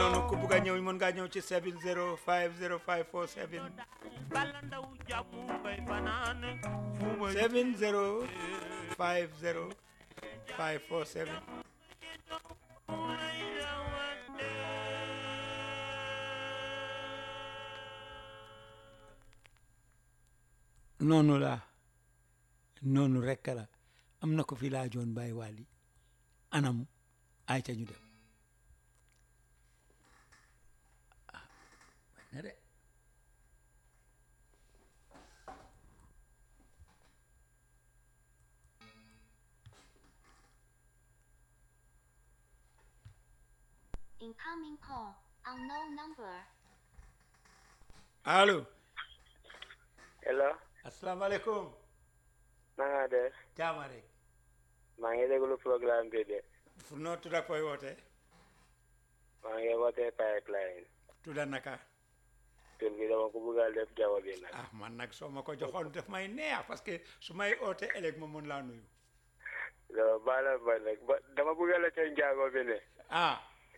noonu ku bugg a ñëw mën ngaa ñëw ci 7050547 bala ndaw jàmm bay fanaan fu ma 7050547 noonu la noonu rekk la am na ko fi laajoon Baye Wali anam ay ca ñu dem ah bañ na de Incoming call. Unknown number. allo hello asalaamaaleykum na nga def jaama rek maa ngi déglu programme bi de fu noo tudda koy woote maa ngi wootee pipeline tudda naka tur bi dama ko bëggal def jaww bi nag ah man nag soo ma ko joxoon def may neex parce que su may oote ëllëg ma mën laa nuyu loolu baala ba nag ba dama bëggal la ca njaago bi ne ah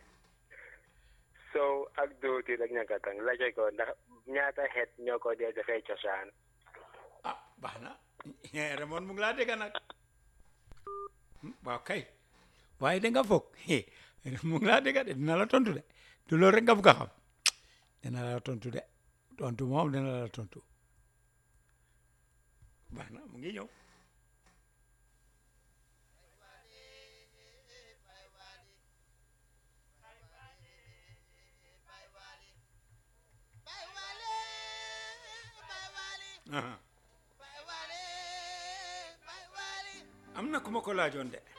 sow ak dooti rek ñankatang laajte ko ndax ñaata xeet ñoo ko dee defee cosaan ah baax na Raymond mu ngi laa dégg nag Hmm, waaw kay waaye da nga foog mu ngi laa dégg de dina la tontu de du loolu rek nga bugg a xam dina la tontu de tontu moom dina la tontu baax na mu ngi ñëw Aha. am na ku ma ko laajoon de